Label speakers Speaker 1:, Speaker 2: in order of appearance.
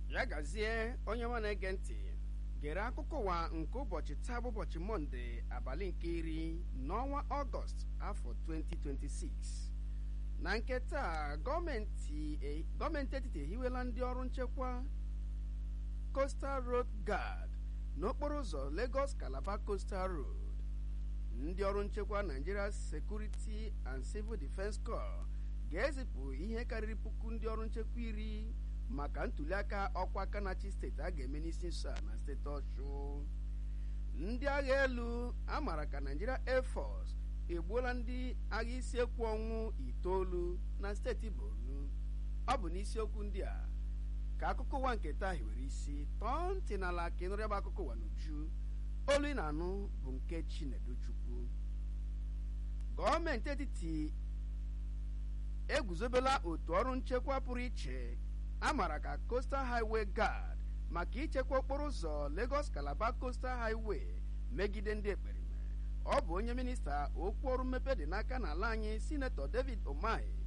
Speaker 1: ya gazie onye nwa na-ege ntị gere akụkọ ụwa nke ụbọchị taa bụ ụbọchị mọnde abalị nke iri n'ọnwa ọgọst afọ 2026 na nke taa gọọmenti e- gọọmenti etiti ehiwela ndị ọrụ nchekwa coastal road guard n'okporo ụzọ lagos calabar coastal road ndị ọrụ nchekwa nigeria security and civil defense corps ga-ezipụ ihe karịrị puku ndị ọrụ nchekwa iri maka ntuliaka ọkwa kanachi steeti a ga-eme n'isi nso a na steeti ọchụ ndị agha elu a maara ka nigeria air force egbuola ndị agha isi ekwu ọnwụ itoolu na steeti borno ọ bụ n'isiokwu ndị a ka akụkọ ụwa nke taa hiwere isi tọọ ntị n'ala ka ịnụrụ ya bụ akụkọ ụwa n'uju olu ị na-anụ bụ nke chinedu chukwu gọọmenti etiti eguzobela otu ọrụ nchekwa pụrụ iche a maara ka coastal highway guard maka ichekwa okporo ụzọ lagos calabar coastal highway megide ndị ekperime ọ bụ onye minista okwu ọrụ mmepe dị n'aka n'ala anyị sinetọ david omai